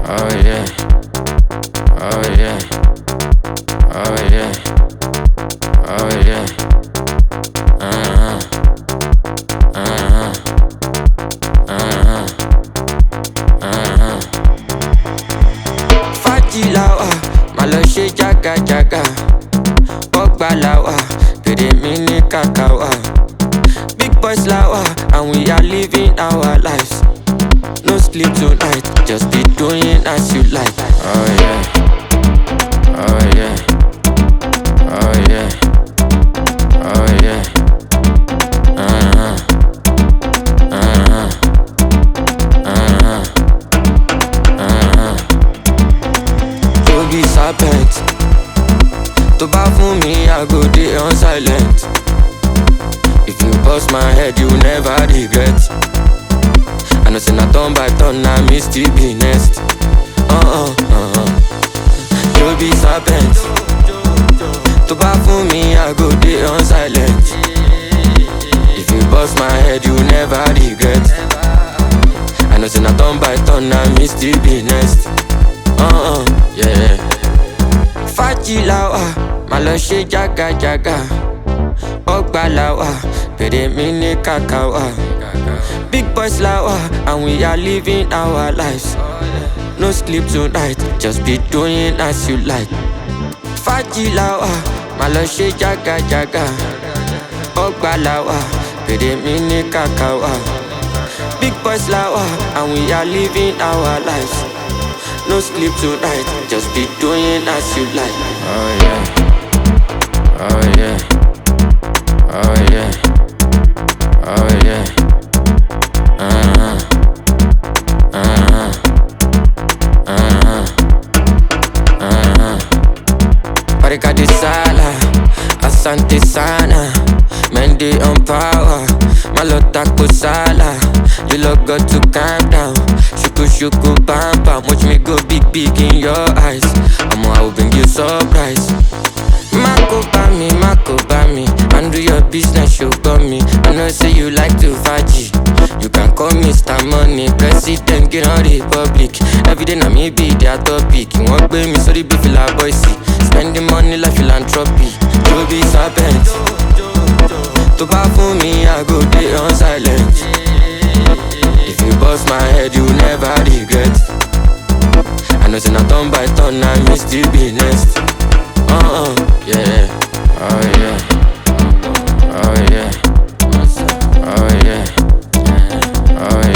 Oh yeah. Oh yeah. Oh yeah. Oh yeah. Uh-huh. Uh-huh. Uh-huh. Uh-huh. Fájì la wà, má lọ ṣe jágajàga. Bọ́gbà la wà, pèrè mi ní kàkà wà. Big boys la wà, and we are living our lives. No sleep tonight, just be doing as you like. Oh yeah. Oh yeah. Oh yeah. Oh yeah. Uh-huh. Uh-huh. Uh-huh. Uh-huh. To be serpent. To bá fún mi, I go dey on silent. If you bust my head, you never regret. I know say na turn by turn, na me still be next. Uh-uh, uh-uh. You be serpent. To bá fún mi, I go dey on silent. If you bust my head, you never regret. I know say na turn by turn, na me still be next. Uh-uh, yeah. Fájì la wà, má lọ ṣe jágajàga. Ọgbà la wà, pèrè mi ní kàkà wà. Big boys la wà, and we are living our lives. No sleep tonight, just be doing as you like. Fájì la wà, má lọ ṣe jágajàga. Ọgbà la wà, pèrè mi ní kàkà wà. Big boys la wà, and we are living our lives. No sleep tonight, just be doing as you like. Oh yeah. Oh yeah. Oh yeah. Oh yeah. Uh-huh. Uh-huh. Uh-huh. Uh-huh. Parika de sala, asante sana, Mendy on power, malota kusala. You look got to calm down. Shuku shuku bam bam, watch me go big big in your eyes. I'ma I will bring you surprise. Mako bami, Mako bami, handle your business, you got me. I know say you like to faji. You can call me Mr. Money, President, get on Republic. Every day na me be their topic. You want pay me, sorry, be feel like boy see. Spending money like philanthropy. You be serpent. To bá fún mi, I go dey on silent. If you bust my head, you never regret. I know say na turn by turn, na me still be next. Uh-uh, yeah. Oh yeah. Oh yeah. Oh yeah. Oh